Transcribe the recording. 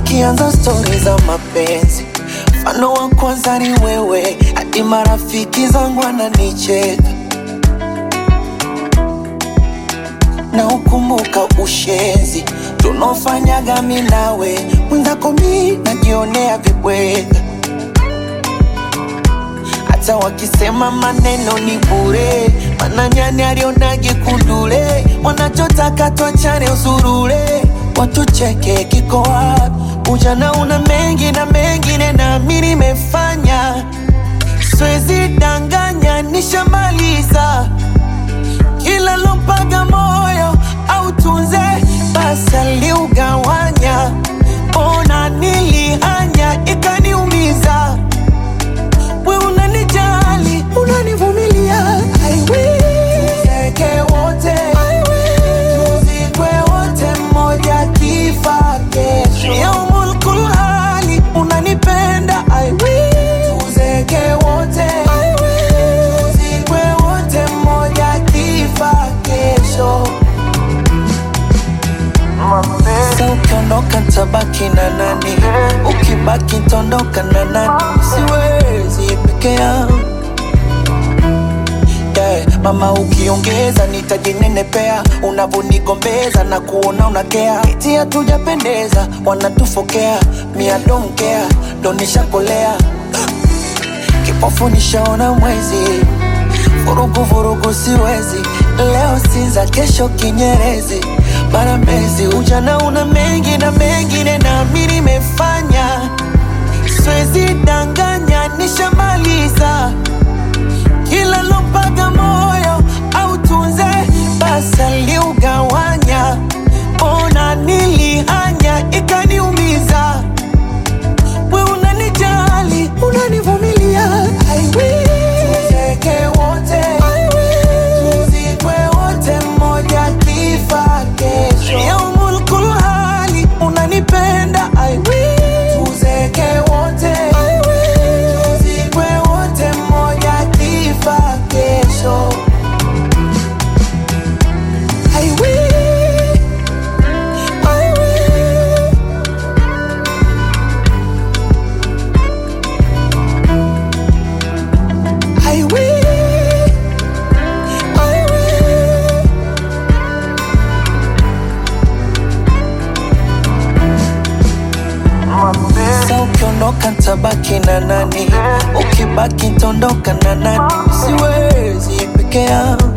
tukianza stori za mapenzi, mfano wa kwanza ni wewe, hadi marafiki zangu wananicheka na ukumbuka ushenzi tunaofanyaga mi nawe, mwenzako mi najionea vibweka, hata wakisema maneno ni bure, mana nyani alionage kundule, wanachotaka twachane usurule, watucheke kiko wapi? Ujana una mengi na mengine na mi nimefanya, siwezi danganya, nishamaliza kila lompaga moyo au tunze basi aliugawanya, ona nilihanya ikaniumiza. We unanijali unanivumilia, I will. Tuzeke wote I will. Tuzikwe wote mmoja kifa kesho. Yaumul kulhali unanipenda I will. Tuzeke wote I will. Tuzikwe wote mmoja kifa kesho. Sasa ukiondoka tabaki na nani? Ukibaki tondoka na nani? Siwezi peke yangu yeah. Mama ukiongeza nitajinenepea, unavonigombeza na kuona unakea, eti hatujapendeza, wanatufokea, mia don't care, ndo nishakolea kipofu nishaona mwezi, vurugu vurugu siwezi, leo Sinza, kesho Kinyerezi, bara Mbezi. Ujana una mengi na mengine, na mi nimefanya, siwezi danganya, nishamaliza kila lompaga moyo au tunze basi aliugawanya, ona nilihanya ikaniumiza. We unanijali unanivumilia, I will. Tuzeke wote I will. Tuzikwe wote mmoja kifa kesho. Yaumul kulhali unanipenda I will. Tuzeke wote I will. Tuzikwe wote mmoja kifa kesho. I will. I will. I will, I will. Sasa ukiondoka tabaki na nani? Ukibaki tondoka na nani? Siwezi peke yangu